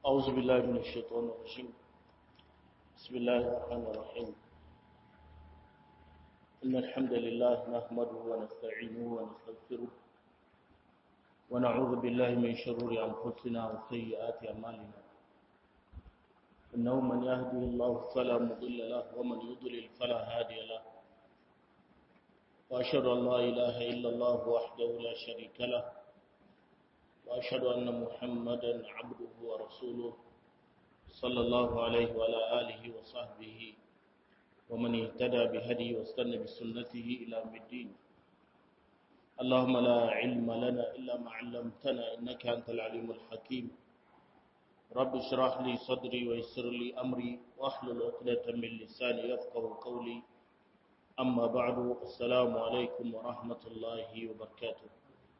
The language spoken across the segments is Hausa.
أعوذ بالله من الشيطان الرجيم بسم الله الرحمن الرحيم إن الحمد لله نحمده ونستعينه ونستغفره ونعوذ بالله من شرور أنفسنا وسيئات أعمالنا إنه من يهده الله فلا مضل له ومن يضلل فلا هادي له وأشهد أن لا إله إلا الله وحده لا شريك له وأشهد أن محمدا عبده ورسوله صلى الله عليه وعلى آله وصحبه ومن اهتدى بهديه واستنى بسنته إلى يوم الدين اللهم لا علم لنا إلا ما علمتنا إنك أنت العليم الحكيم رب اشرح لي صدري ويسر لي أمري واحلل عقدة من لساني يفقه قولي أما بعد السلام عليكم ورحمة الله وبركاته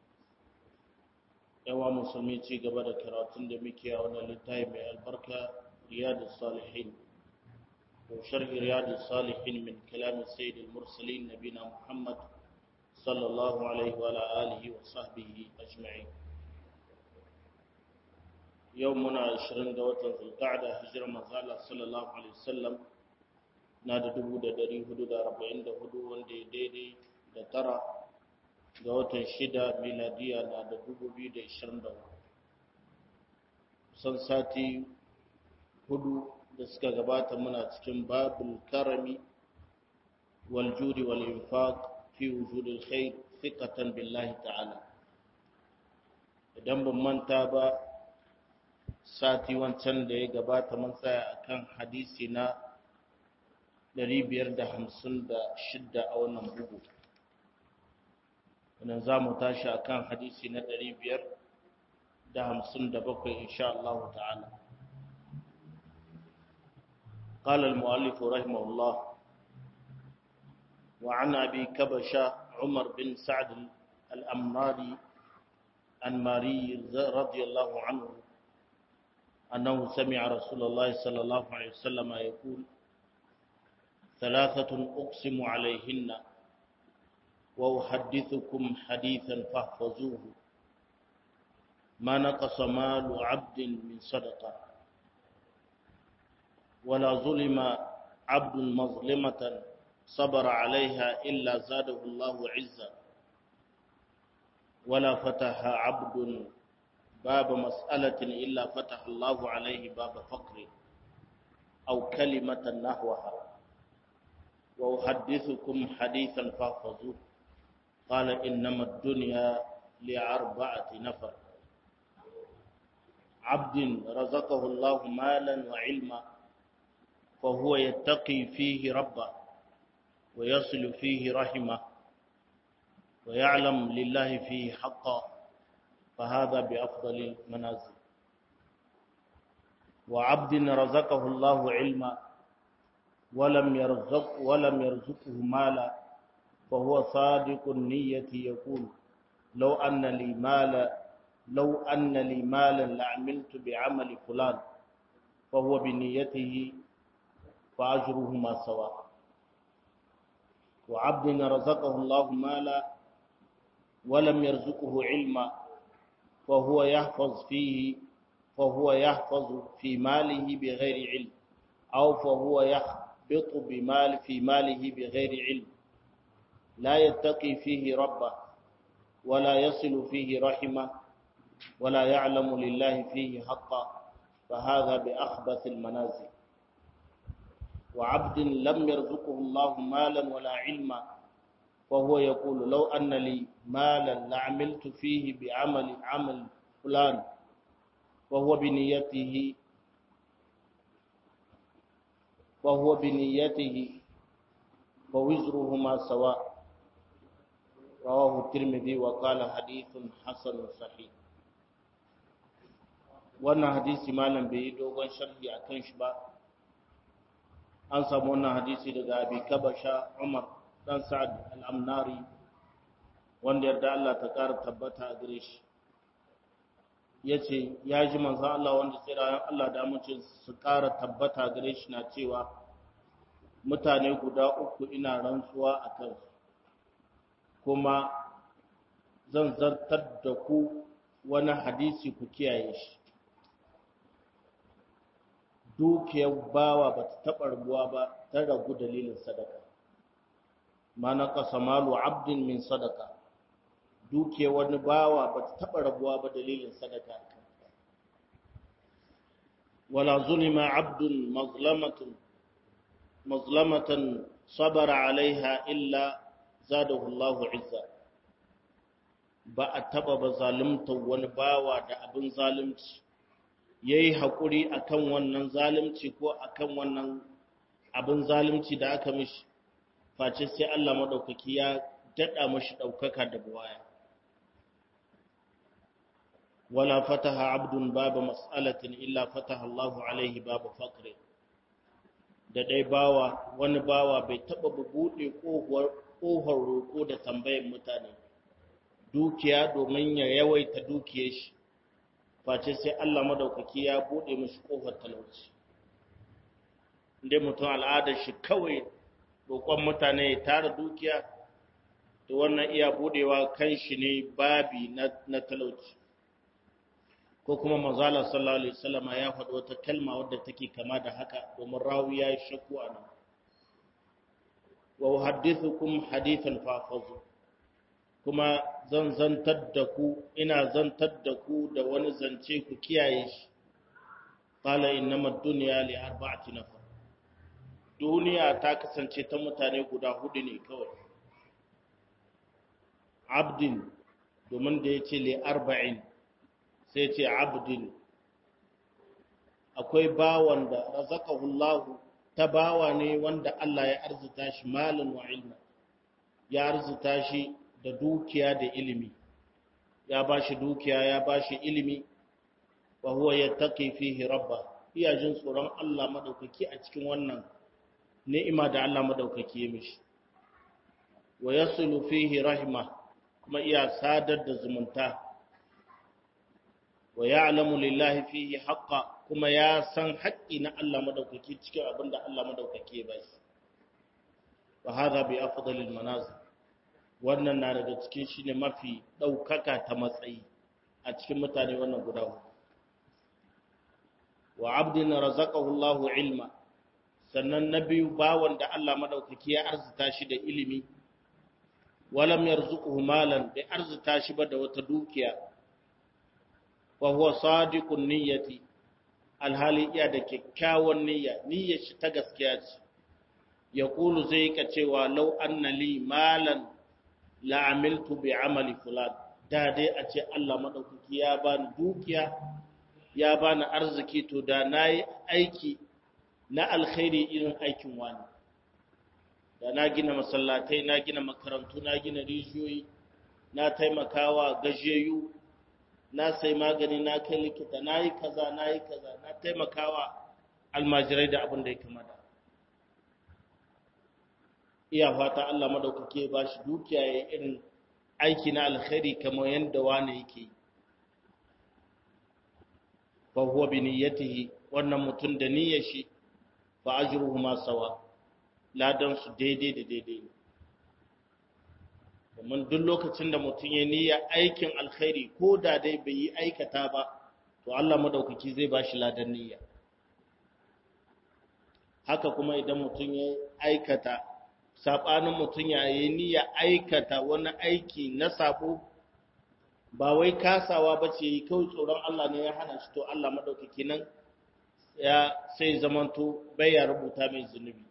yawa musulmi ci gaba da karatun da muke a wannan littafi mai albarka riyadu salihin ko sharhi riyadu salihin min kalamin sayyidil mursalin nabina muhammad sallallahu alaihi wa alihi wa sahbihi ajma'in yau muna 20 ga watan zulqa'da hijirar manzo Allah sallallahu alaihi wasallam na da 1444 wanda ya daidai da tara ga watan shida miladiya na da dubu biyu da ishirin da kusan sati hudu da suka gabata muna cikin babul karami wal judi wal infaq fi wujudil khair thiqatan billahi ta'ala idan ban manta ba sati wancan da ya gabata mun tsaya akan hadisi na 556 a wannan bugu wannan za mu tashi a kan hadisi na ɗari biyar da hamsin da bakwai insha Allah ta'ala. قال المؤلف رحمه الله وعن أبي كبشة عمر بن سعد الأمراري عن ماري رضي الله عنه أنه سمع رسول الله صلى الله عليه وسلم يقول ثلاثة أقسم عليهن وأحدثكم حديثا فاحفظوه ما نقص مال عبد من صدقة ولا ظلم عبد مظلمة صبر عليها إلا زاده الله عزا ولا فتح عبد باب مسألة إلا فتح الله عليه باب فقر أو كلمة نحوها وأحدثكم حديثا فاحفظوه قال إنما الدنيا لأربعة نفر عبد رزقه الله مالا وعلما فهو يتقي فيه ربه ويصل فيه رحمه ويعلم لله فيه حقا فهذا بأفضل المنازل وعبد رزقه الله علما ولم يرزق ولم يرزقه مالا فهو صادق النية يقول لو أن لي مالا لو أن لي مالا لعملت بعمل فلان فهو بنيته فأجرهما سواء وعبد رزقه الله مالا ولم يرزقه علما فهو يحفظ فيه فهو يحفظ في ماله بغير علم أو فهو يحبط بمال في ماله بغير علم لا يتقي فيه ربه ولا يصل فيه رحمه ولا يعلم لله فيه حقا فهذا بأخبث المنازل وعبد لم يرزقه الله مالا ولا علما وهو يقول لو أن لي مالا لعملت فيه بعمل عمل فلان وهو بنيته وهو بنيته فوزرهما سواء رواه الترمذي وقال حديث حسن صحيح wannan hadisi malam bai yi dogon sharhi a kan shi ba an samu wannan hadisi daga abi kabasha umar dan sa'ad al-amnari wanda yarda Allah ta ƙara tabbata a gare shi yace ya ji manzo Allah wanda tsirayen Allah da amincin su ƙara tabbata gare shi na cewa mutane guda uku ina rantsuwa a kansu kuma zan zartar da ku wani hadisi ku kiyaye shi dukiyar bawa ba ta taɓa rabuwa ba ta ragu dalilin sadaka ma na ƙasa malu abdin min sadaka dukiyar wani bawa ba ta taɓa rabuwa ba dalilin sadaka wala zulima abdun mazlamatun mazlamatan sabara alaiha illa zadahu Allahu izza ba a taba ba zalunta wani bawa da abin zalunci yayi hakuri akan wannan zalunci ko akan wannan abin zalunci da aka mishi face sai Allah madaukaki ya dada mishi daukaka da buwaya wala fataha abdun baba mas'alatin illa fataha Allahu alaihi baba faqri da dai bawa wani bawa bai taba buɗe ƙofar roƙo da tambayar mutane dukiya domin ya yawaita dukiyar shi face sai Allah madaukaki ya buɗe mishi ƙofar talauci inda mutum al'adar shi kawai roƙon mutane ya tara dukiya da wannan iya buɗewa kan shi ne babi na talauci ko kuma manzala sallallahu alaihi wasallam ya faɗi wata kalma wadda take kama da haka domin rawi ya yi shakku a nan wa uhaddithukum hadithan fafazu kuma zan zantar da ku ina zantar da ku da wani zance ku kiyaye shi qala innamad dunya li arba'ati nafar duniya ta kasance ta mutane guda hudu ne kawai abdin domin da yace li arba'in sai ce abdin akwai bawan da razaqahullahu ta bawa ne wanda Allah ya arzuta shi malin wa ilma ya arzuta shi da dukiya da ilimi ya bashi dukiya ya bashi ilimi wa huwa yattaqi fihi rabba iya jin tsoron Allah madaukaki a cikin wannan ni'ima da Allah madaukaki ya mishi wa yasulu fihi rahima kuma iya sadar da zumunta wa ya'lamu lillahi fihi haqqa kuma ya san haƙƙi na Allah madaukaki cikin abin da Allah madaukaki ya bashi wa hadha bi afdalil manazil wannan na daga cikin shine mafi daukaka ta matsayi a cikin mutane wannan guda huɗu wa abdin razaqahu Allahu ilma sannan na biyu bawan da Allah madaukaki ya arzuta shi da ilimi walam yarzuquhu malan bai arzuta shi ba da wata dukiya wa huwa sadiqun niyyati alhali iya da kyakkyawan niyya niyyar shi ta gaskiya ce ya kulu zai ka cewa lau anna li malan la amiltu bi amali fulan da dai a ce Allah madaukaki ya bani dukiya ya bani arziki to da nayi aiki na alkhairi irin aikin wani da na gina masallatai na gina makarantu na gina rijiyoyi na taimakawa gajeyu na sai magani na kai likita na yi kaza na yi kaza na taimakawa almajirai da abin da ya kamata iya fata Allah madaukake ba shi dukiya ya irin aiki na alkhairi kamar yadda wani yake yi fa huwa bi niyyatihi wannan mutum da niyyar shi fa ajruhuma sawa ladan su daidai da daidai ne domin duk lokacin da mutum ya niyya aikin alkhairi ko da dai bai yi aikata ba to Allah madaukaki zai ba shi ladan niyya haka kuma idan mutum ya aikata sabanin mutum ya yi niyya aikata wani aiki na sabo ba wai kasawa ba ce yi kawai tsoron Allah ne ya hana shi to Allah madaukaki nan ya sai zamanto bai ya rubuta mai zunubi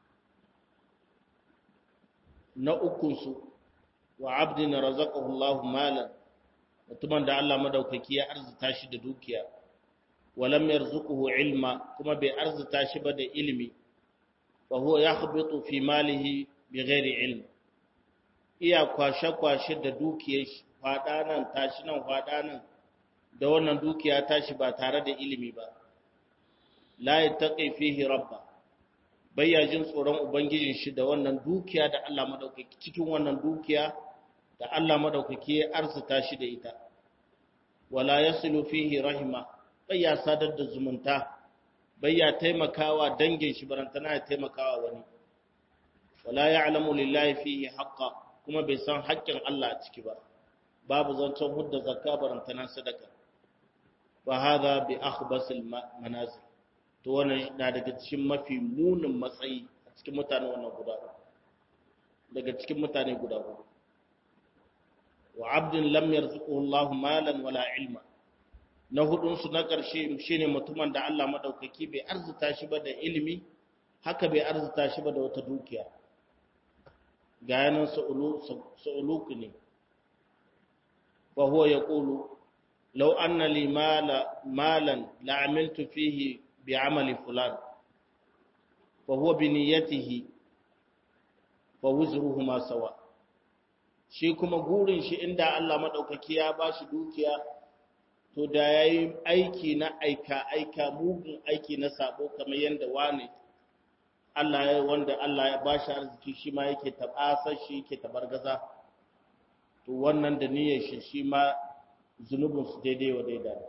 na ukunsu wa abdin razaqahu Allahu malan mutumin da Allah madaukaki ya arzuta shi da dukiya walam yarzuquhu ilma kuma bai arzuta shi ba da ilimi wa huwa yakhbitu fi malihi bighairi ilm iya kwashe kwashe da dukiyar shi fada nan tashi nan fada nan da wannan dukiya tashi ba tare da ilimi ba la yattaqi fihi rabba bayya jin tsoron ubangijin shi da wannan dukiya da Allah madaukaki cikin wannan dukiya da Allah madaukaki ya arzuta shi da ita wala yasilu fihi rahima bayya sadar da zumunta bayya taimakawa dangin shi barantana ya taimakawa wani wala ya'lamu lillahi fihi haqqa kuma bai san haƙƙin Allah a ciki ba babu zancen hudda zakka barantana sadaka fa hadha bi akhbasil manazil to wannan na daga cikin mafi munin matsayi a cikin mutane wannan guda daga cikin mutane guda hudu wa abdin lam yarzuquhu Allahu malan wala ilma na hudun su na ƙarshe shine mutumin da Allah madaukaki bai arzuta shi ba da ilimi haka bai arzuta shi ba da wata dukiya ga yanan sa'uluku ne fa huwa yaqulu law anna li mala malan la amiltu fihi bi amali fulan fa huwa bi niyyatihi fa wuzruhuma sawa shi kuma gurin shi inda Allah madaukaki ya bashi dukiya to da yayi aiki na aika aika mugun aiki na sabo kamar yanda wane Allah ya wanda Allah ya bashi arziki shi ma yake tabasar shi yake tabargaza to wannan da niyyar shi shi ma zunubin su daidai wa daidai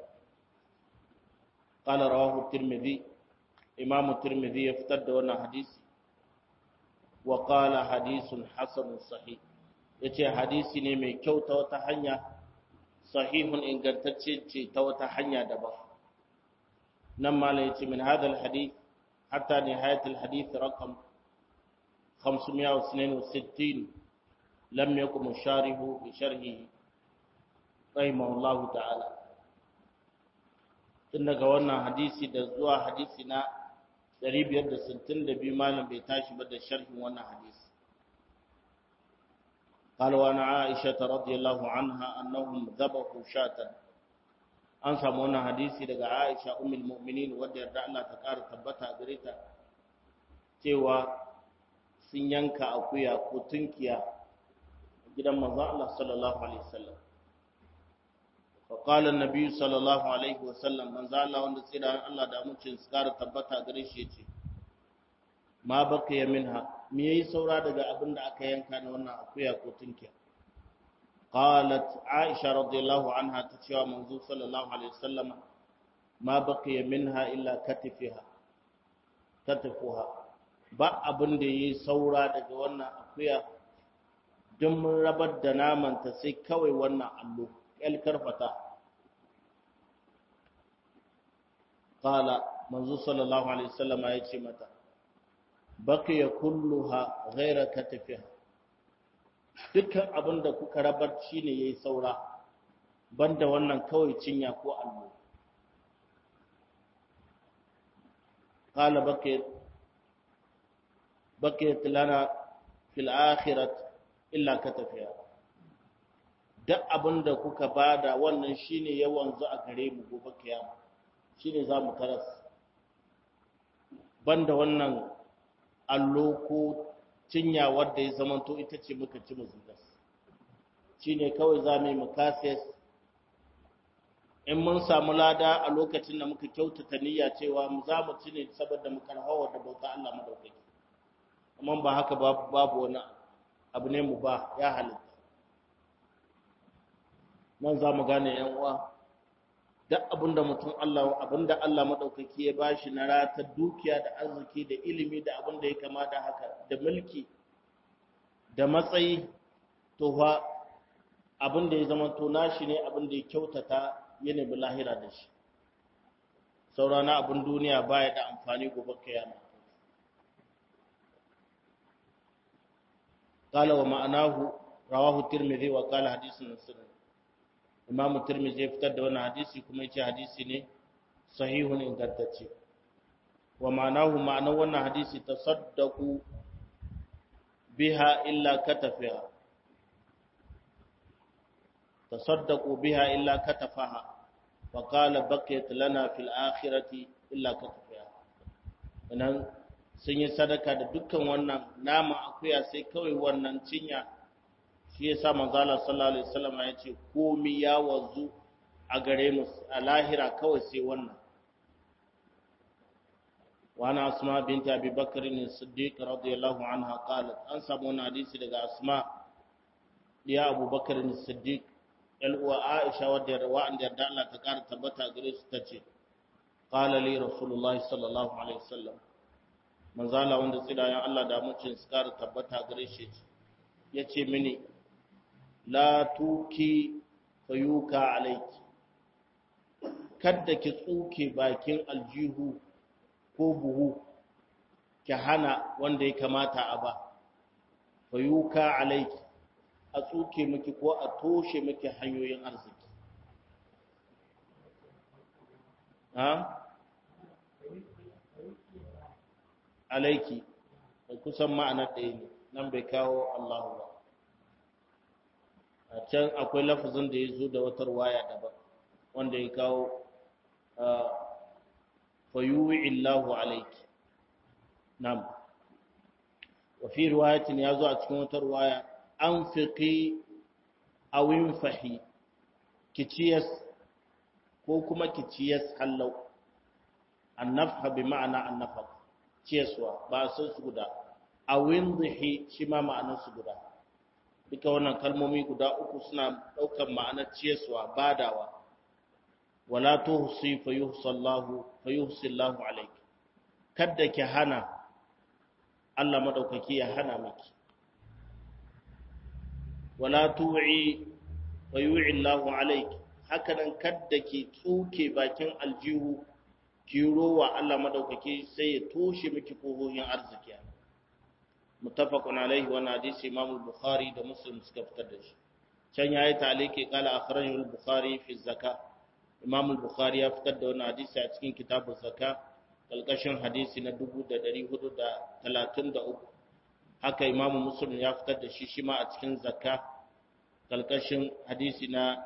qala rawahu tirmidhi imam tirmidhi ya fitar da wannan hadisi wa qala hadithun hasanun sahih yace hadisi ne mai kyau ta wata hanya sahihun ingantacce ce ta wata hanya daban nan malam yace min hadal hadith hatta nihayat al hadith raqam 562 lam yakum sharihu bi sharhihi rahimahullahu ta'ala tun daga wannan hadisi da zuwa hadisi na 562 malam bai tashi ba da sharhin wannan hadisi قال وعن عائشة رضي الله عنها أنهم ذبحوا شاة an samu wannan hadisi daga Aisha ummul mu'minin wadda yarda Allah ta ƙara tabbata gare ta cewa sun yanka akuya ko tunkiya gidan manzo Allah sallallahu alaihi wasallam fa qala an-nabi sallallahu alaihi wasallam manzo Allah wanda tsira Allah da mucin su ƙara tabbata gare shi yace ma baqiya minha me yayi saura daga abin da aka yanka na wannan akuya ko tunkiya qalat aisha radiyallahu anha ta cewa manzo sallallahu alaihi wasallam ma baqiya minha illa katifiha katifuha ba abin da yayi saura daga wannan akuya don mun rabar da naman ta sai kawai wannan allo el karfata qala manzo sallallahu alaihi wasallam ya ce mata baqiya kulluha ghayra katifiha dukkan abin da kuka rabar shine yayi saura banda wannan kawai cinya ko allo qala baqiyat baqiyat lana fil akhirat illa katafiha duk abin da kuka bada wannan shine ya wanzu a gare mu gobe kiyama shine zamu taras banda wannan allo ko cinya wadda ya zamanto ita ce muka ci muzugas shi ne kawai za mu yi mukasiyas in mun samu lada a lokacin da muka kyautata niyya cewa za mu ci ne saboda mu karhawa da bauta Allah madaukaki amma ba haka babu wani abu ne mu ba ya halitta nan za mu gane yan uwa duk abinda mutum Allah abinda Allah madaukaki ya bashi na ratar dukiya da arziki da ilimi da abinda ya kama da haka da mulki da matsayi to fa abinda ya zama to nashi ne abinda ya kyautata ya nemi lahira da shi saurana abin duniya baya da amfani gobe kiyama قال ومعناه رواه الترمذي وقال حديث سنن imam tirmidhi ya fitar da wannan hadisi kuma yace hadisi ne sahihun ingantacce wa ma'anahu ma'anar wannan hadisi tasaddaqu biha illa katafiha tasaddaqu biha illa katafaha wa qala baqiyat lana fil akhirati illa katafiha nan sun yi sadaka da dukkan wannan nama akuya sai kawai wannan cinya shi ya sa manzala sallallahu alaihi wasallam ya ce komi ya wanzu a gare mu a lahira kawai sai wannan wani asma binta abi bakar ne siddiq radiyallahu anha qalat an samu wani hadisi daga asma ya abu bakar ne siddiq yal uwa aisha wadda wa'anda yarda Allah ta kara tabbata gare su tace qala li rasulullah sallallahu alaihi wasallam manzala wanda tsidayen Allah da mucin su kara tabbata gare shi yace mini la tuki fayuka alaiki kadda ki tsuke bakin aljihu ko buhu ki hana wanda ya kamata a ba fayuka alaiki a tsuke miki ko a toshe miki hanyoyin arziki ha alaiki kusan ma'anar ɗaya ne nan bai kawo Allahu ba a can akwai lafazin da ya zo da wata waya daban wanda ya kawo fayuwi illahu alaiki nam wa fi riwayatin ya zo a cikin wata waya an fiƙi awin fahi kiciyas ko kuma kiciyas hallau annafha bi ma'ana annafa ciyaswa ba sun su guda awin zihi shi ma ma'anar su guda duka wannan kalmomi guda uku suna ɗaukar ma'anar ciyaswa badawa wala tuhsi fayuhsallahu fayuhsillahu alayki kada ki hana Allah madaukaki ya hana miki wala tu'i fayu'i Allahu alayki haka nan kada ki tsuke bakin aljihu ki rowa Allah madaukaki sai ya toshe miki kohohin arziki muttafaqun alayhi wa hadisi Imam al-Bukhari da Muslim suka fitar da shi can yayi taliki qala akhrajahu al-Bukhari fi zakat Imam al-Bukhari ya fitar da wannan hadisi a cikin kitabun zakka kalkashin hadisi na 1433 haka Imam Muslim ya fitar da shi shi ma a cikin zakka kalkashin hadisi na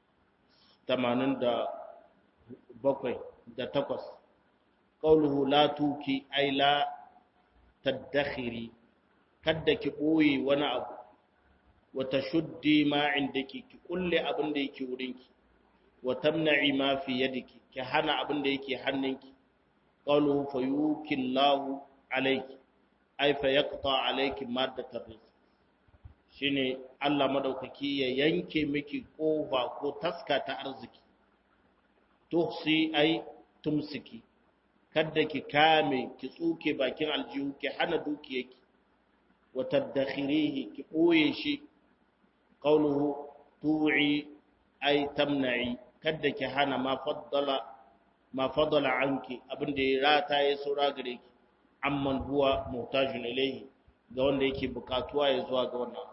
87 da 8 qawluhu la tuki ay la tadakhiri kadda ki boye wani abu wa tashuddi ma indaki ki kulle abin da yake wurinki wa tamna'i ma fi yadiki ki hana abin da yake hannunki qalu fayukillahu alayki ay fa yaqta alayki maddatar rizq shine Allah madaukaki ya yanke miki kofa ko taska ta arziki tuhsi ay tumsiki kada ki kame ki tsuke bakin aljihu ki hana dukiyarki wa tadakhirihi ki boye shi qawluhu tu'i ay tamna'i kada ki hana ma faddala ma faddala anki abinda ya rata ya saura gare ki amman huwa muhtajun ilayhi ga wanda yake bukatuwa ya zuwa ga wannan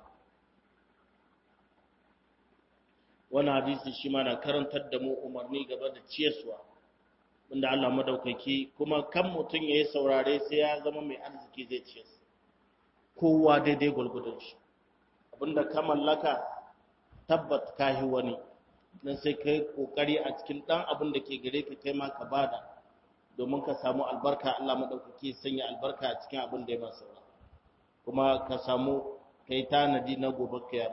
wannan hadisi shi ma na karantar da mu umarni gaba da ciyarwa wanda Allah madaukaki kuma kan mutum ya yi saurare sai ya zama mai arziki zai ciyar kowa daidai gulgudun shi abinda ka mallaka tabbat kahi wani dan sai kai kokari a cikin dan abin da ke gare ka kai ma ka bada domin ka samu albarka Allah madaukaki sanya albarka a cikin abin da ya masa kuma ka samu kai tanadi na gobe kiyama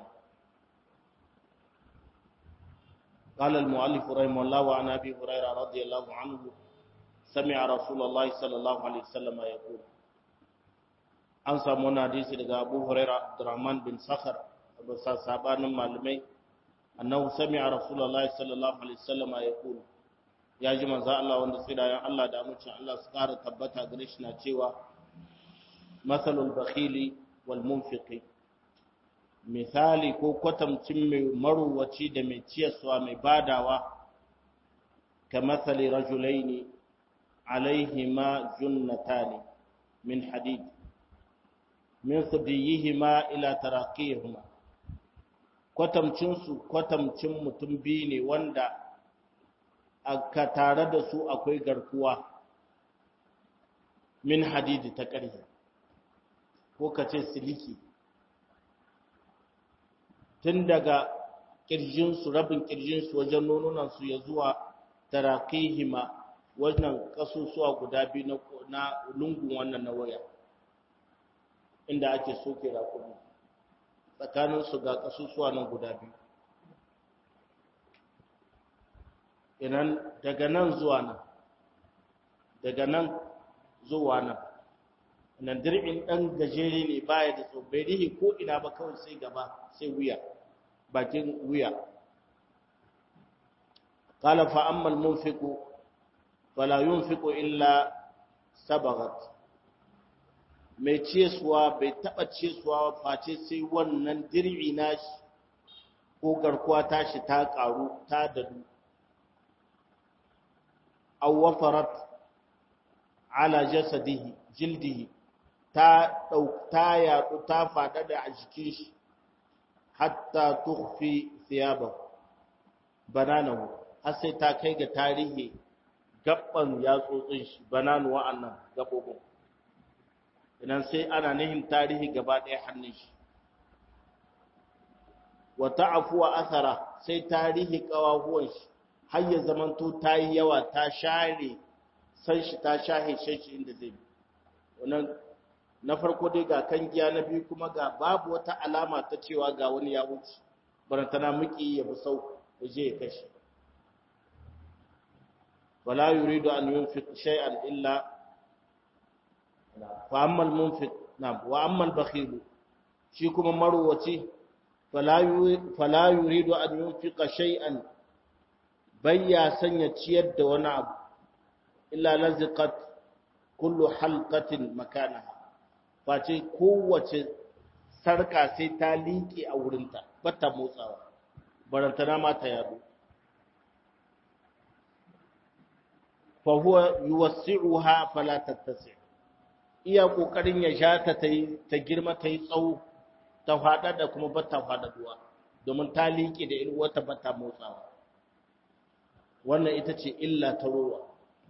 قال المؤلف رحمه الله وعن ابي هريره رضي الله عنه سمع رسول الله صلى الله عليه وسلم يقول an samu wani hadisi daga abu huraira abdurrahman bin sakhar bisa sabanin malamai annahu sami'a rasulullahi sallallahu alaihi wasallam ya kula ya ji manzo Allah wanda tsirayen Allah da amincin Allah su ƙara tabbata gare shi na cewa masalul bakhili wal munfiqi misali ko kwatamcin mai maruwaci da mai ciyaswa mai badawa ka matsali rajulaini alaihima junnatani min hadid min sudiyihima ila taraqihima kwatamcinsu kwatamcin mutum biyu ne wanda aka tare da su akwai garkuwa min hadidi ta ƙarfi ko ka ce siliki tun daga ƙirjinsu rabin ƙirjinsu wajen nonunansu ya zuwa tarakihima wannan ƙasusuwa guda biyu na lungun wannan na waya inda ake soke rakumi tsakaninsu ga ƙasusuwa nan guda biyu inan daga nan zuwa nan daga nan zuwa nan nan dirbin ɗan gajere ne baya da tso bai rihi ko ina ba kawai sai gaba sai wuya bakin wuya qala fa amma al-munfiqu fala yunfiqu illa sabagat mai ciyaswa bai taba ciyaswa face sai wannan dirbi nashi ko garkuwa tashi ta karu ta dadu aw wafarat ala jasadihi jildihi ta ta yaɗu ta faɗa da a jikin shi hatta tukhfi thiyabahu bananahu har sai ta kai ga tarihi gabban yatsotsin shi bananu wa'annan gabobin idan sai ana nihin tarihi gaba ɗaya hannun shi wa ta'afu wa athara sai tarihi kawahuwan shi har ya zamanto ta yi yawa ta share san shi ta shahe shi inda zai bi wannan na farko dai ga kan giya na biyu kuma ga babu wata alama ta cewa ga wani ya wuce barantana muki ya bi sau ya je ya kashe wala yuridu an yunfiq shay'an illa fa amma al-munfiq na wa amma al-bakhil shi kuma marwaci fala fala yuridu an yunfiqa shay'an bayya sanya ciyar da wani abu illa laziqat kullu halqatin makanaha face kowace sarka sai ta liƙe a wurinta bata motsawa barantana ma ta yado fa huwa yuwassi'uha fala tattasi iya kokarin ya sha ta ta girma ta yi tsawo ta fada da kuma bata fada duwa domin ta liƙe da irin wata bata motsawa wannan ita ce illa ta ruwa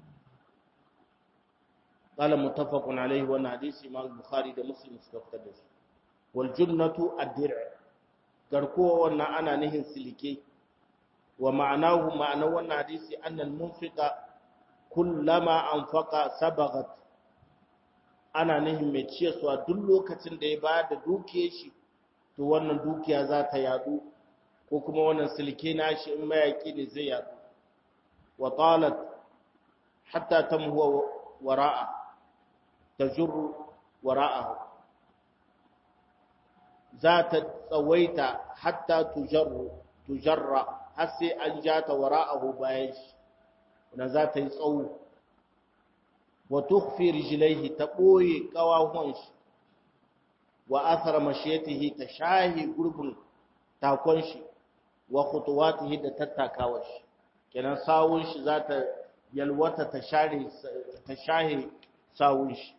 قال متفق عليه وانا حديث امام البخاري ده مسلم suka da shi wal junnatu ad-dir' garkuwa wannan ana nihin silike wa ma'anahu ma'ana wannan hadisi anna al-munfiqa kullama anfaqa sabagat ana nihin mai ciyarwa duk lokacin da ya ba da dukiyar shi to wannan dukiya za ta yadu ko kuma wannan silke nashi in mayaki ne zai yadu wa talat hatta tamhuwa wara'a tajurru wara'ahu za ta tsawaita hatta tujarru tujarra har sai an ja ta wara'ahu bayan shi wanda za ta yi tsawo wa tukhfi rijlaihi ta boye kawahuwan shi wa athara mashiyatihi ta shahi gurbin takon shi wa khutuwatihi da tattakawa shi kenan sawun shi za ta yalwata ta share ta shahi sawun shi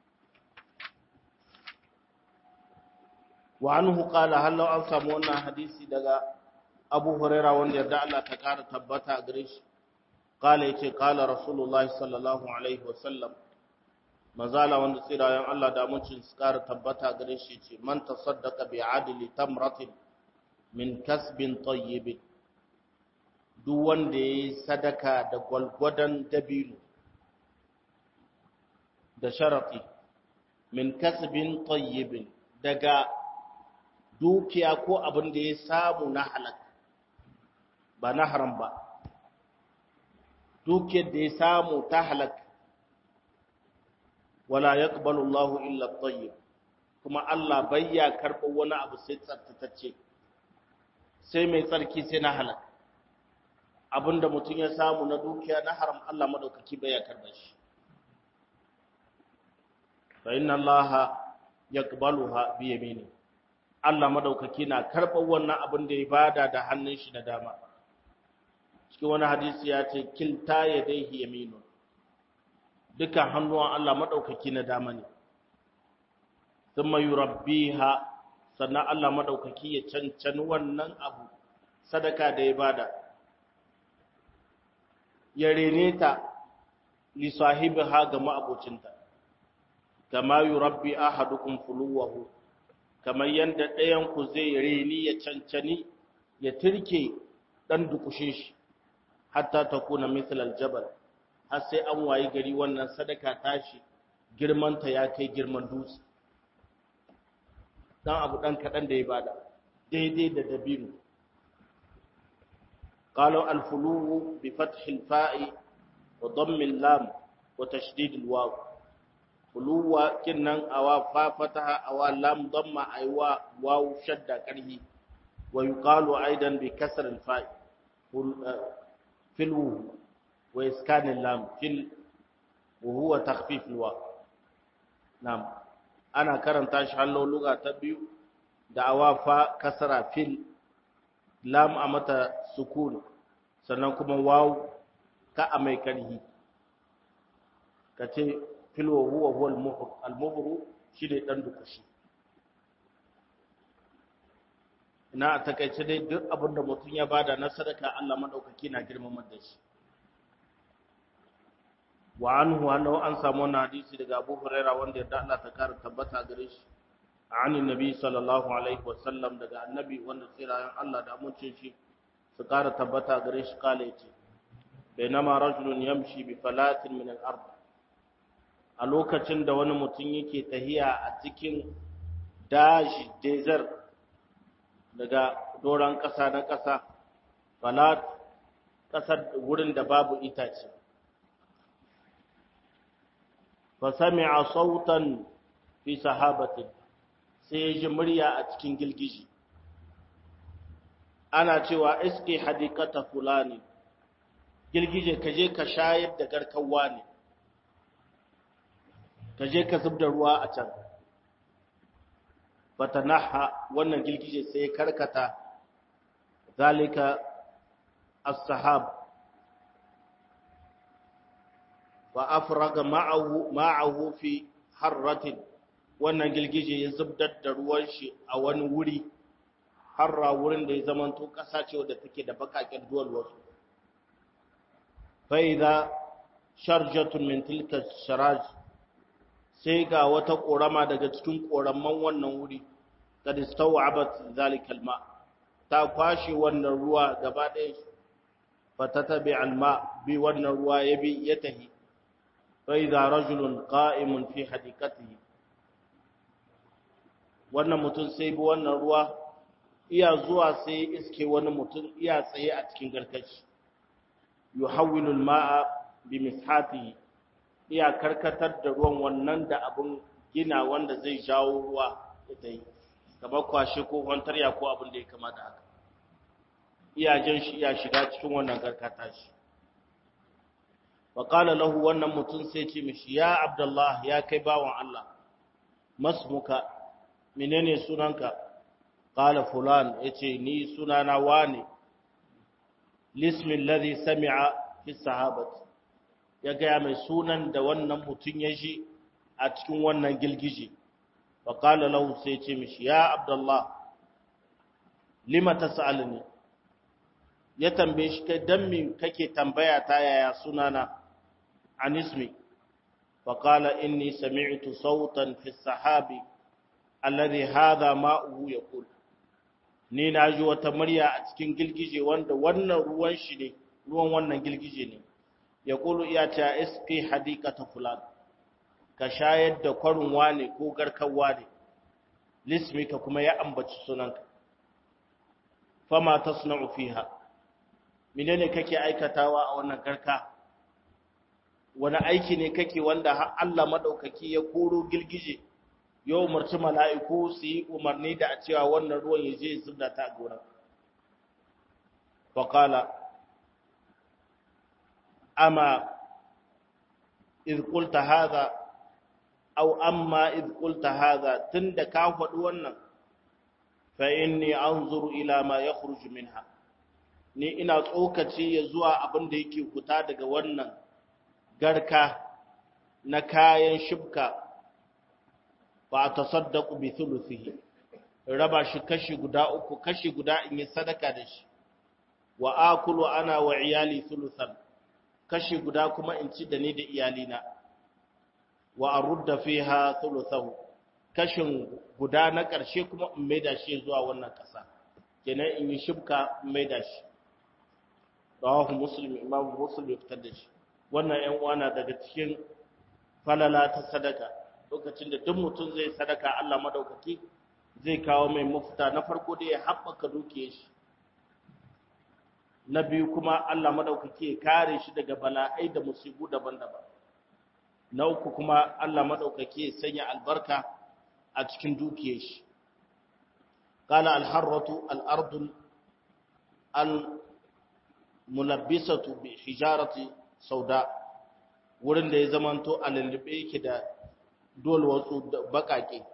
wa anhu qala hal law an samu wannan hadisi daga Abu Huraira wanda yarda Allah ta kara tabbata gare shi qala yace qala Rasulullahi sallallahu alaihi wasallam mazala wanda tsirayen Allah da mucin su kara tabbata gare shi ce man tasaddaqa bi adli tamratin min kasbin tayyib duk wanda yayi sadaka da gwalgwadan dabino da sharati min kasbin tayyibin daga dukiya ko abin da ya samu na halak ba na haram ba dukiyar da ya samu ta halak wala yaqbalu Allahu illa at-tayyib kuma Allah bayya karɓar wani abu sai tsaftatacce sai mai tsarki sai na halak abinda mutum ya samu na dukiya na haram Allah madaukaki bayya karɓar shi fa inna Allaha yaqbaluha bi yamini Allah madaukaki na karɓar wannan abin da ya bada da hannun shi na dama cikin wani hadisi ya ce kilta yadayhi yaminu dukan hannuwan Allah madaukaki na dama ne thumma yurabbiha sannan Allah madaukaki ya cancani wannan abu sadaka da ya bada ya rene ta li sahibiha ga ma'abocinta kama yurabbi ahadukum fuluwahu kamar yanda ɗayan ku zai reni ya cancani ya turke dan dukushe shi hatta takuna mithl aljabal har sai an wayi gari wannan sadaka tashi girmanta ya kai girman dutse dan abu dan kadan da ya bada daidai da dabino قالوا الفلو بفتح الفاء وضم اللام وتشديد الواو فلو كنن أوا فا فتح أوا لام ضم أيوا واو شد كره ويقال أيضا بكسر الفاء فلو وإسكان اللام فل وهو تخفيف الواو نعم أنا كرنت شحالو لغة تبيو دعوا فا كسر فل lam a mata sukun sannan kuma waw ka a mai karhi ka ce filwa huwa huwa al-muhr al-muhr shi ne dan dukushi ina a takaice dai duk abin da mutum ya bada na sadaka Allah madaukaki na girmamar da shi wa anhu annahu an samu wannan hadisi daga Abu Hurairah wanda yadda Allah ta kara tabbata gare shi an annabi sallallahu alaihi wa sallam daga annabi wanda tsirayen Allah da amincin shi su kara tabbata gare shi kale yace bainama rajulun yamshi bi falatin min al-ard a lokacin da wani mutum yake tahiya a cikin dashi desert daga doron ƙasa na ƙasa falat ƙasar wurin da babu itace fasami'a sautan fi sahabatin sai ya ji murya a cikin gilgiji ana cewa iske hadikata fulani girgije ka je ka shayar da garkawa ne ka je ka zub da ruwa a can fatanaha wannan girgije sai karkata zalika as-sahab wa afraga ma'ahu ma'ahu fi harratin wannan girgije ya zubdar da ruwan shi a wani wuri harra wurin da ya zamanto ƙasa ce wadda take da bakakin duwal wasu fa'iza sharjatun min tilka sharaj sai ga wata ƙorama daga cikin ƙoraman wannan wuri kad istaw'abat zalikal ma ta kwashe wannan ruwa gaba ɗaya fatatabi alma bi wannan ruwa ya bi ya tahi fa'iza rajulun qa'imun fi hadikatihi wannan mutum sai bi wannan ruwa iya zuwa sai iske wani mutum iya tsaye a cikin garkashi yuhawwilul ma'a bi mishatihi iya karkatar da ruwan wannan da abun gina wanda zai jawo ruwa ita yi kamar kwashe ko kwantarya ko abin da ya kamata haka iya jan shi iya shiga cikin wannan karkata shi wa qala lahu wannan mutum sai ce mishi ya abdullah ya kai bawan Allah masmuka menene sunanka qala fulan yace ni sunana wane lismi alladhi sami'a fi sahabati ya gaya mai sunan da wannan mutum ya ji a cikin wannan gilgije wa qala lahu sai ce mishi ya abdullah lima tasalni ya tambaye shi kai dan me kake tambaya ta yaya sunana an ismi fa qala inni sami'tu sautan fi sahabi alladhi hadha ma'uhu yaqul ni na ji wata murya a cikin gilgije wanda wannan ruwan shi ne ruwan wannan gilgije ne ya kulu iya ta iski hadikata fulan ka shayar da kwarin wane ko garkan wane lismika kuma ya ambaci sunanka fama tasna'u fiha menene kake aikatawa a wannan garka wani aiki ne kake wanda har Allah madaukaki ya koro gilgije ya umarci mala'iku su yi umarni da a cewa wannan ruwan ya je zubda ta a gonar. Fakala, ama izkulta haza, au amma izkulta haza tun da ka faɗi wannan, fa'in ne an zuru ila ma ya kurji minha. Ni ina tsokaci ya zuwa abin da yake kuta daga wannan garka na kayan shibka fa tasaddaqu bi thuluthihi raba shi kashi guda uku kashi guda in yi sadaka da shi wa akulu ana wa iyali thuluthan kashi guda kuma in ci da ni da iyalina wa arudda fiha thuluthahu kashin guda na ƙarshe kuma in maida shi zuwa wannan ƙasa kenan in yi shibka in maida shi rawahu muslim imam muslim ya fitar da shi wannan ƴan uwana daga cikin falala ta sadaka lokacin da duk mutum zai sadaka Allah madaukaki zai kawo mai mafita na farko da ya haɓaka dukiyar shi na biyu kuma Allah madaukaki ya kare shi daga bala'ai da musibu daban-daban na uku kuma Allah madaukaki ya sanya albarka a cikin dukiyar shi qala al-harratu al-ardu al-mulabbisatu bi hijarati sauda wurin da ya zamanto a lullube yake da dole wasu bakake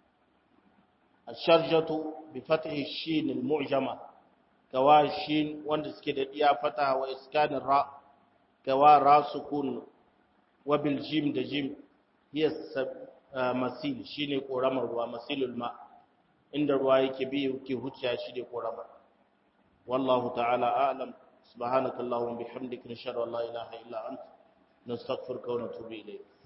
asharjatu bi fathi shin al-mu'jama kawa shin wanda suke da iya fata wa iskanin ra kawa ra sukun wa bil jim da jim hiya masil shine koramar ruwa masilul ma inda ruwa yake bi yake huciya shi ne koramar wallahu ta'ala a'lam subhanakallahumma bihamdika nashhadu an la ilaha illa anta nastaghfiruka wa natubu ilayk